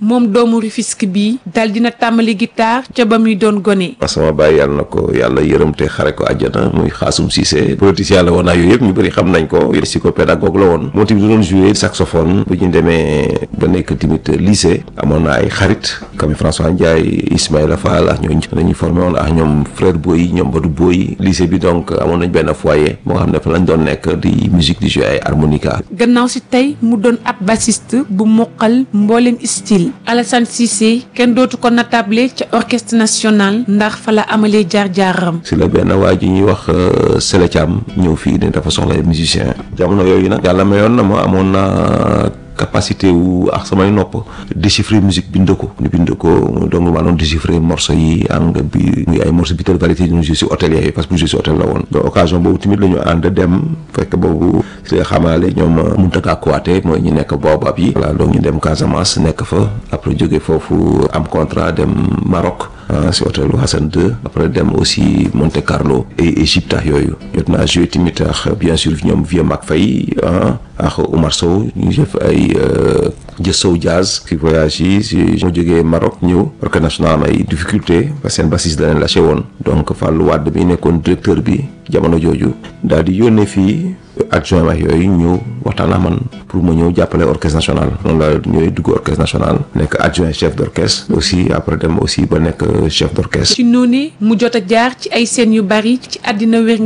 moom doomu Rufisque bi dal dina tàmbali guitare ca ba muy doon gone. sama baay yàlla na ko yàlla yërëm te xare ko àjjana muy Xaasum Cissé politicien la woon naa yooyu yëpp ñu bëri xam nañ ko psychopédagogue la woon moom tamit doon jouer saxophone bu ñu demee ba nekk tamit lycée amoon na ay xarit comme François Ndiaye Ismaïla Fall ak ñooñu dañuy formé woon ak ñoom frère Boy ñoom Badou Boy lycée bi donc amoon nañ benn foyer moo xam ne fa lañ doon nekk di musique di jouer ay harmonica gannaaw si tey mu doon ab bassiste bu moqal mbooleem style Alassane Cissé kenn dootu ko natable ca orchestre national ndax fa la amalee jaar-jaaram si la benn waa ji ñuy wax Sele Thiam ñëw fii ne dafa soxla musicien jamono yooyu nag yàlla mayoon na ma amoon na capacité wu ak samay nopp déchiffrer musique bind ko ñu bind ko donc maa doon déchiffrer morceau yi am nga bi ngi ay morceau bi tel variété ñu joué si hôtel yooyu parce que bu joué si hôtel la woon donc occasion boobu tamit la ñu ànd dem fekk boobu si la xamaale ñoom Muntaka Kouaté mooy ñu nekk boobab yi voilà donc ñu dem Casamance nekk fa après jóge foofu am contrat dem Maroc si hôtel Hassan II après dem aussi Monte Carlo et Égypte ak yooyu jot naa joué tamit ak bien sûr ñoom Vieux Mac Faye ak Oumar Sow ñu def ay jë sow jazz si voyage yi si moo jógee Maroc ñëw orchestre national am ay difficulté parce que seen bassiste da leen lâché woon donc Fallou Wade bi nekkoon directeur bi jamono jooju daal di yónnee fii adjoint ak yooyu ñëw waxtaan ak man pour ma ñëw jàppale orchestre national noonu la ñëwee dugg orchestre national nekk adjoint chef d' orchestre aussi après dem aussi ba nekk chef d' orchestre ci noonu mu jot a jaar ci ay scènes yu bari ci àddina wér